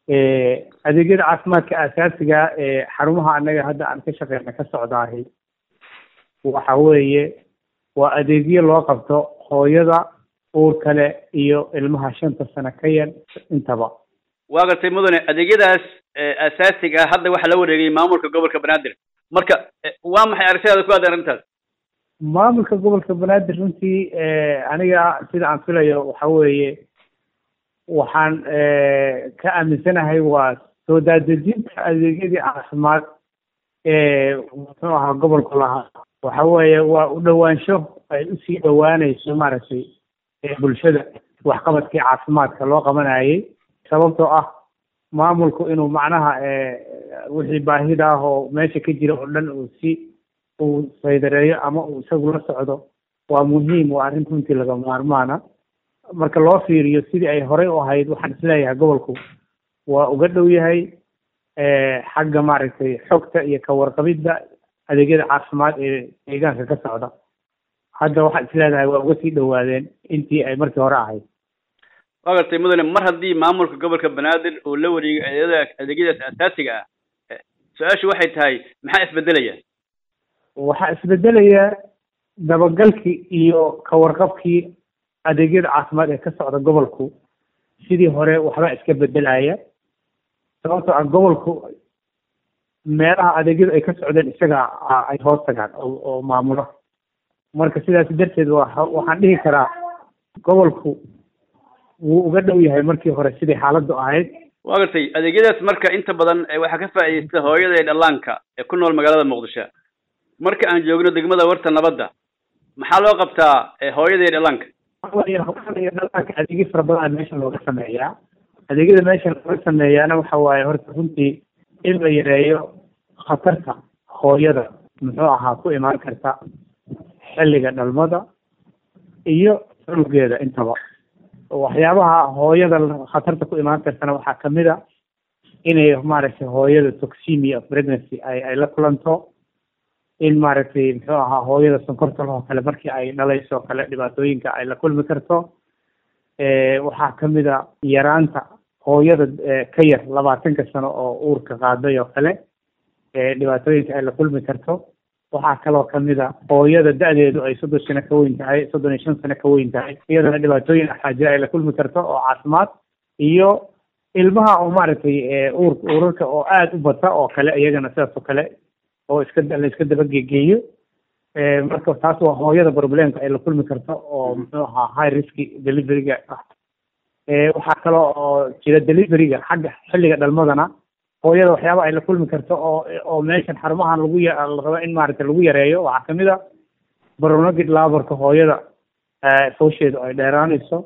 adeegyada caafimaadka aasaasiga ee xarumaha annaga hadda aan ka shaqeyna ka socdaahi waxa weeye waa adeegyo loo qabto hooyada uur kale iyo ilmaha shanta sano ka yar intaba waa gartay mudane adeegyadaas asaasiga ah hadda waxaa la wareegay maamulka gobolka banaadir marka waa maxay aragtidaada ku aadan arrintaas maamulka gobolka banaadir runtii aniga sida aan filayo waxa weeye waxaan ka aaminsanahay waa soo daadejinta adeegyadii caafimaad ee muxuu ahaa gobolku lahaa waxa weeye waa u dhowaansho ay usii dhowaanayso maaragtay bulshada waxqabadkii caafimaadka loo qabanayay sababtoo ah maamulku inuu macnaha wixii baahida ah oo meesha ka jira oo dhan uu si uu saydareeyo ama uu isagu la socdo waa muhiim waa arrin runtii laga maarmaana marka loo fiiriyo sidii ay horey u ahayd waxaan isleeyahay gobolku waa uga dhow yahay xagga maaragtay xogta iyo ka warqabidda adeegyada caafimaad ee deegaanka ka socda hadda waxaad isleedahay waa uga sii dhowaadeen intii ay markii hore ahayd waa gartay mudane mar haddii maamulka gobolka banaadir uu la wareegay adeegyada adeegyadaas asaasiga ah su-aashu waxay tahay maxaa isbedelaya waxaa isbedelaya dabagalkii iyo ka warqabkii adeegyada caafimaad ee ka socda gobolku sidii hore waxbaa iska bedelaya sababtoo ah gobolku meelaha adeegyadu ay ka socdeen isaga ay hoos tagaan oo maamulo marka sidaas darteed waa waxaan dhihi karaa gobolku wuu uga dhow yahay markii hore sidii xaaladdu ahayd waa gartay adeegyadaas marka inta badan waxaa ka faa'iidaysta hooyada ee dhallaanka ee ku nool magaalada muqdisho marka aan joogno degmada warta nabadda maxaa loo qabtaa hooyada iyo dhallaanka hooyada iyo dhallaanka adeegyo fara badan meesha looga sameeyaa adeegyada meesha looga sameeyaana waxa waaye horta runtii in la yareeyo khatarta hooyada muxuu ahaa ku imaan karta xilliga dhalmada iyo cunugeeda intaba waxyaabaha hooyada khatarta ku imaan kartana waxaa kamid a inay maaragtay hooyada toxemia of pregnancy ay ay la kulanto in maaragtay muxuu ahaa hooyada sonkorta lahoo kale markii ay dhalayso kale dhibaatooyinka ay la kulmi karto waxaa kamid a yaraanta hooyada ka yar labaatanka sano oo uurka qaaday oo kale dhibaatooyinka ay la kulmi karto waxaa kaloo kamid a hooyada da-deedu ay soddon sano ka weyn tahay soddon iyo shan sano ka weyn tahay iyadana dhibaatooyin axaajira ay la kulmi karto oo caafimaad iyo ilmaha oo maaragtay uur uurarka oo aada u bata oo kale iyagana sidaas oo kale oo iska la iska dabagegeeyo marka taas waa hooyada problemka ay la kulmi karto oo muxuu ahaa high risk deliveryga ah waxaa kaloo oo jira deliveryga xagga xilliga dhalmadana hooyada waxyaaba ay la kulmi karto oo oo meeshan xarumahan lagu la rabo in maaragtay lagu yareeyo waxaa kamid a baronagid laborka hooyada foosheedu ay dheeraanayso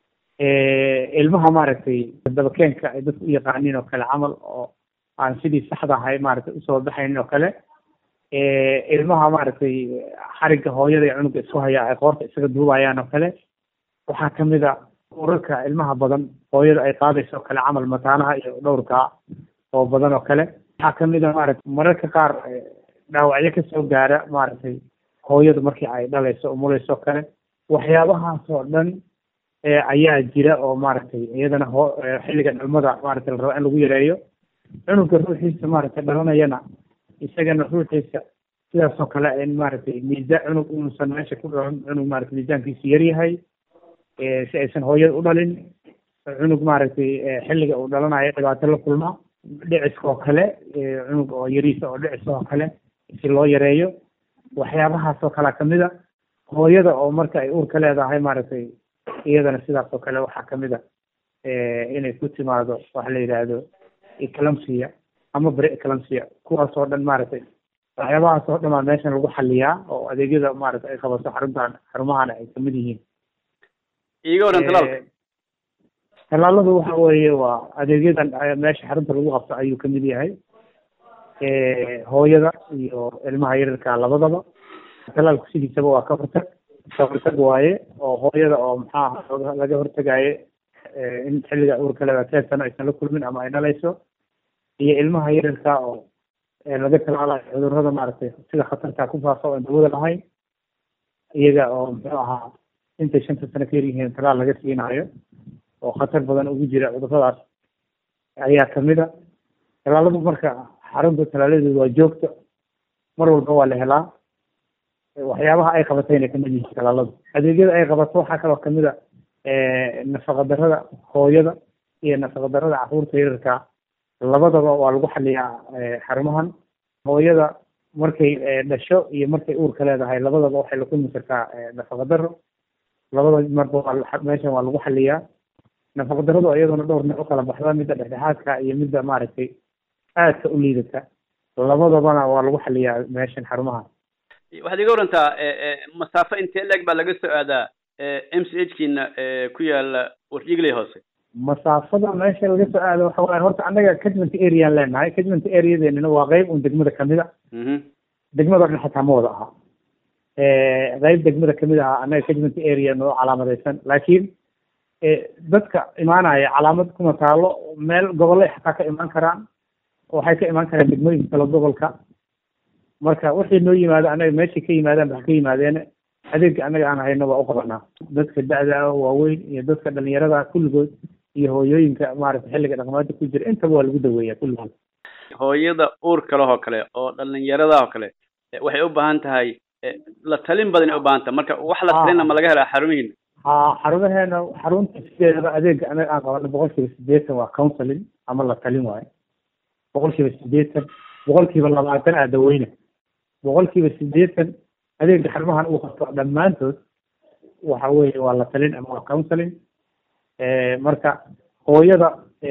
ilmaha maaragtay dabakeenka ay dadku u yaqaaniin oo kale camal oo aan sidii saxda ahay maaragtay usoo baxaynin oo kale ilmaha maaragtay xarigga hooyada iyo cunuga isku haya ay qoorta isaga duubayaan oo kale waxaa kamid a urarka ilmaha badan hooyada ay qaadayso oo kale camal mataanaha iyo dhowrka oo badan oo kale waxaa kamid a maaragtay mararka qaar dhaawacyo kasoo gaara maaragtay hooyadu markii ay dhalayso umulayso oo kale waxyaabahaas oo dhan ayaa jira oo maaragtay iyadana hoo xilliga dhalmada maaragtay la rabo in lagu yareeyo cunuga ruuxiisa maaragtay dhalanayana isagana ruuxiisa sidaas oo kale in maaragtay miisaan cunug inuusan meesha ku dhalan cunug maaragtay miisaankiisu yaryahay si aysan hooyada u dhalin cunug maaragtay xilliga uu dhalanayo dhibaato la kulma dhiciska oo kale cunug oo yariisa oo dhicisa oo kale si loo yareeyo waxyaabahaas oo kalea kamid a hooyada oo marka ay uurka leedahay maaragtay iyadana sidaas oo kale waxaa kamid a inay ku timaado waxa la yidhaahdo eclampsia ama bere eclampsia kuwaas oo dhan maaragtay waxyaabahaas oo dhan baa meeshan lagu xaliyaa oo adeegyada maaragtay ay qabato xaruntan xarumahana ay kamid yihiin iiga waran talaalka talaaladu waxa weeye waa adeegyadan meesha xarunta lagu qabto ayuu kamid yahay hooyada iyo ilmaha yararka labadaba talaalku sidiisaba waa ka hortag ka hortag waaye oo hooyada oo maxaa laga hortagaye in xilliga uurka leeda teen sano aysan la kulmin ama ay dhalayso iyo ilmaha yararka oo laga talaalayo cudurrada maaragtay sida khatarta ku faafa oo aan dawada lahayn iyaga oo muxuu ahaa intay shanta sano ka yaryihiin talaal laga siinayo oo khatar badan ugu jira cudurradaas ayaa kamid a talaaladu marka xarunta talaaladeedu waa joogto mar walba waa la helaa waxyaabaha ay qabatayna kamid yihiin talaaladu adeegyada ay qabato waxaa kaloo kamid a nafaqa darada hooyada iyo nafaqa darada caruurta yararka labadaba waa lagu xaliyaa xarumahan hooyada markay dhasho iyo markay uurka leedahay labadaba waxay la kulmi kartaa nafaqa daro labada marba waa meeshan waa lagu xaliyaa nafaqa daradu iyaduna dhowr nooc u kala baxda midda dhexdhexaadka iyo midda maaragtay aadka u liidata labadabana waa lagu xaliyaa meeshan xarumaha waxaad iga warantaa masaafo intee leeg baa laga soo aadaa m c h kiina ku yaala warjigley hoose masaafada meesha laga soo aado waxa waaye horta annaga catchment areaan leenahay catchment areadeenina waa qeyb un degmada kamid a degmada dhan xataa ma wada aha qeyb degmada kamid aha annaga catchment area noo calaamadeysan laakiin dadka imaanaya calaamad kuma taalo meel gobollay xataa ka imaan karaan waxay ka imaan karaan degmooyinka kale gobolka marka wixii noo yimaado annaga meeshay ka yimaadaan ba ka yimaadeene adeegga annaga aan hayno waa u qabanaa dadka da-da waaweyn iyo dadka dhalinyarada kulligood iyo hooyooyinka maaragtay xilliga dhaqmaada ku jira intaba waa lagu daweeyaa kulligood hooyada uurka leh oo kale oo dhalinyarada oo kale waxay u baahan tahay la talin badan ay u baahan tahay marka wax la talina ma laga helaa xarumihiina ha xarumaheena xarunta sideedaba adeegga anaga aan qabano boqol kiiba sideetan waa counseling ama la talin waayo boqol kiiba sideetan boqol kiiba labaatan aa daweyna boqol kiiba sideetan adeegga xarumahan uu qabto dhammaantood waxa weeye waa la talin ama waa counseling marka hooyada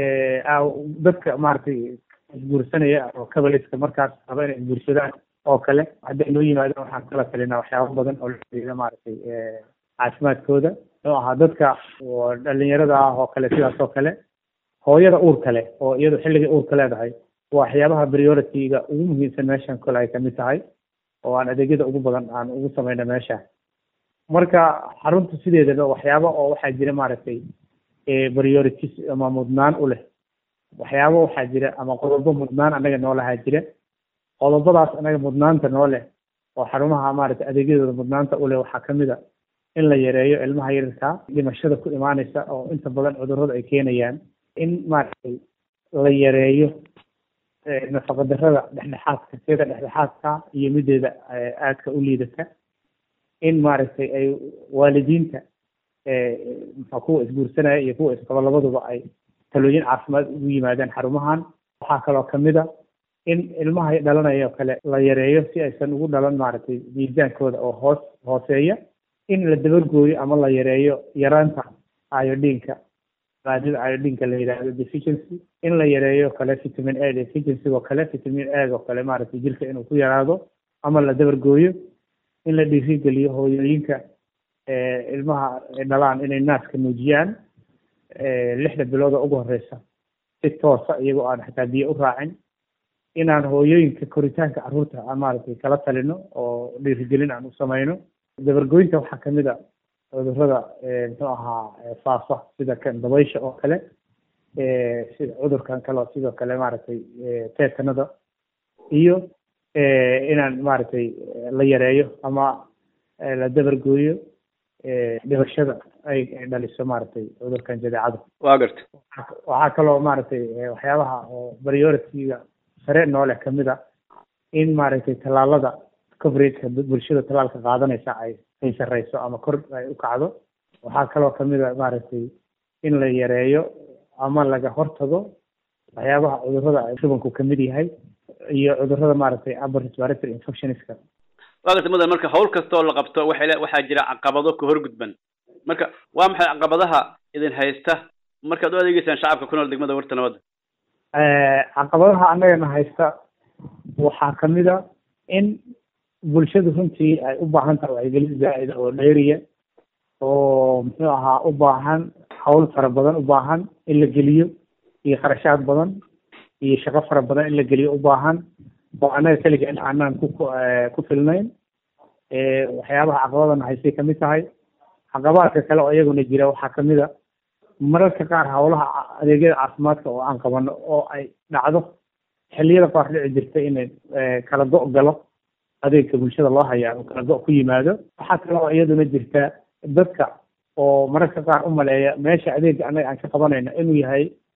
dadka maaragtay isguursanaya oo kabaliska markaas raba inay isguursadaan oo kale hadday noo yimaadaan waxaan kala talinaa waxyaabo badan oo la xiriira maaragtay caafimaadkooda oo ahaa dadka dhalinyarada ah oo kale sidaas oo kale hooyada uur kale oo iyadu xilligay uurka leedahay waxyaabaha priority-ga ugu muhiimsan meeshan kale ay kamid tahay oo aan adeegyada ugu badan aan ugu sameyno meesha marka xarunta sideedaba waxyaabo oo waxaa jira maaragtay priorities ama mudnaan u leh waxyaabo waxaa jira ama qodobo mudnaan annaga noo lahaa jira qodobadaas annaga mudnaanta noo leh oo xarumaha maaragtay adeegyadooda mudnaanta u leh waxaa kamid a in la yareeyo ilmaha yararka dhimashada ku imaaneysa oo inta badan cudurrada ay keenayaan in maaragtay la yareeyo nafaqa darada dhexdhexaadka sida dhexdhexaadka iyo mideeda aadka u liidata in maaragtay ay waalidiinta maxaa kuwa isguursanaya iyo kuwa isqaba labaduba ay talooyin caafimaad ugu yimaadaan xarumahan waxaa kaloo kamid a in ilmaha dhalanaya oo kale la yareeyo si aysan ugu dhalan maaragtay miisaankooda oo hoos hooseeya in la dabargooyo ama la yareeyo yaraanta iodinka maadada iodinka la yidhaahdo deficiency in la yareeyo kale vitamin a deficiency oo kale vitamin a oo kale maaragtay jirka inuu ku yaraado ama la dabargooyo in la dhiirigeliyo hooyooyinka ilmaha dhalaan inay naaska nuujiyaan lixda bilood oo ugu horeysa si toosa iyagoo aan xataa biyo u raacin inaan hooyooyinka koritaanka carruurta aan maaragtay kala talino oo dhiirigelin aan u sameyno dabargooyinta waxaa kamid a cudurrada muxuu ahaa faafa sida kan dabaysha oo kale sida cudurkan kale sidoo kale maaragtay teetanada iyo inaan maaragtay la yareeyo ama la dabargooyo dhibashada ay dhaliso maaragtay cudurkan jadeecada waa garta waxaa kaloo maaragtay waxyaabaha oo priority-ga sare nooleh kamid a in maaragtay tallaalada coverageka bulshada tallaalka qaadanaysa ay ay sareyso ama kor ay u kacdo waxaa kaloo kamid a maaragtay in la yareeyo ama laga hortago waxyaabaha cudurrada shubanku kamid yahay iyo cudurrada maaragtay upper respiratory infectionska waa garta mudan marka hawl kastoo la qabto waxay waxaa jira caqabado ka horgudban marka waa maxay caqabadaha idin haysta markaad u adeegeysaan shacabka ku nool degmada warta nabadda caqabadaha annagana haysta waxaa kamid a in bulshadu runtii ay u baahan tahay wacyigelin zaa'ida oo dheeriya oo muxuu ahaa u baahan hawl fara badan u baahan in la geliyo iyo kharashaad badan iyo shaqo fara badan in la geliyo u baahan oo annaga keliga in aanaan ku ku filnayn waxyaabaha caqabadana haystay kamid tahay caqabaadka kale oo iyaguna jira waxaa kamid a mararka qaar hawlaha adeegyada caafimaadka oo aan qabano oo ay dhacdo xilliyada qaar dhici jirta inay kala go' galo adeegka bulshada loo hayaa oo kala go' ku yimaado waxaa kale oo iyaduna jirta dadka oo mararka qaar u maleeya meesha adeegga annaga aan ka qabanayno inuu yahay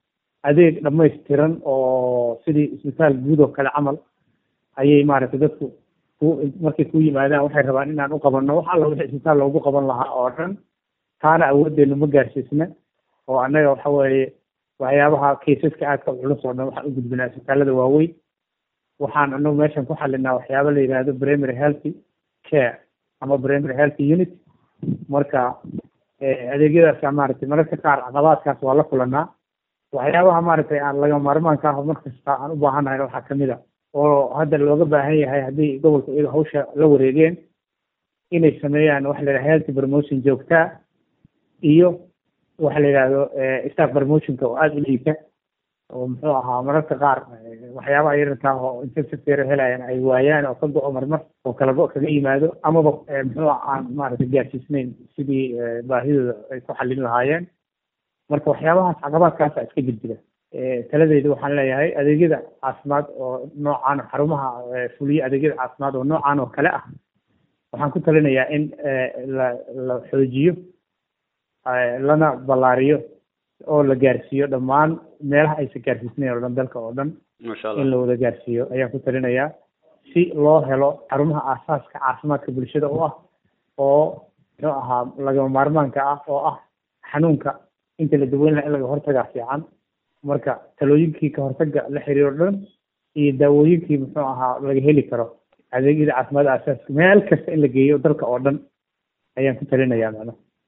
adeeg dhamaystiran oo sidii isbitaal guud oo kale camal ayay maaragtay dadku ku markay ku yimaadaan waxay rabaan inaan u qabanno wax alla wixii isbitaal loogu qaban lahaa oo dhan taana awooddeenu ma gaarsiisna oo annaga waxa weeye waxyaabaha kaysaska aadka culus oo dhan waxaan u gudbinaa isbitaalada waaweyn waxaan anagu meeshan ku xalinaa waxyaaba la yidhaahdo primary healthy care ama primary healthy unit marka adeegyadaasa maaragtay mararka qaar caqabaadkaas waa la kulanaa waxyaabaha maaragtay aan laga maarmaanka ah mar kasta aan u baahannahay waxaa kamid a oo hadda looga baahan yahay haddii gobolka iyaga hawsha la wareegeen inay sameeyaan waxa la yidhaha healthy promotion joogtaa iyo waxa la yidhahdo staff promotionka oo aada u liita oo muxuu ahaa mararka qaar waxyaabaha yararkaa oo intensive care helayaan ay waayaan oo ka go-o marmar oo kala go- kaga yimaado amaba muxuu aan maaragtay gaarsiisnayn sidii baahidooda ay ku xallin lahaayeen marka waxyaabahaas caqabaadkaasa iska jirdira taladeyda waxaan leeyahay adeegyada caafimaad oo noocaan xarumaha fuliya adeegyada caafimaad oo noocaan oo kale ah waxaan ku talinayaa in la la xoojiyo lana ballaariyo oo la gaarsiiyo dhammaan meelaha aysan gaarsiisnayn oo dhan dalka oo dhan masha in allah la wada gaarsiiyo ayaan ku talinayaa si loo helo xarumaha aasaaska caafimaadka bulshada u ah oo muxuu ahaa lagama maarmaanka ah oo ah xanuunka inta la daweyn laha in laga hortagaa fiican marka talooyinkii ka hortaga la xiriiro dhan iyo daawooyinkii muxuu ahaa laga heli karo adeegyada caafimaad aasaaska meel kasta in la geeyo dalka oo dhan ayaan ku talinayaa macnaha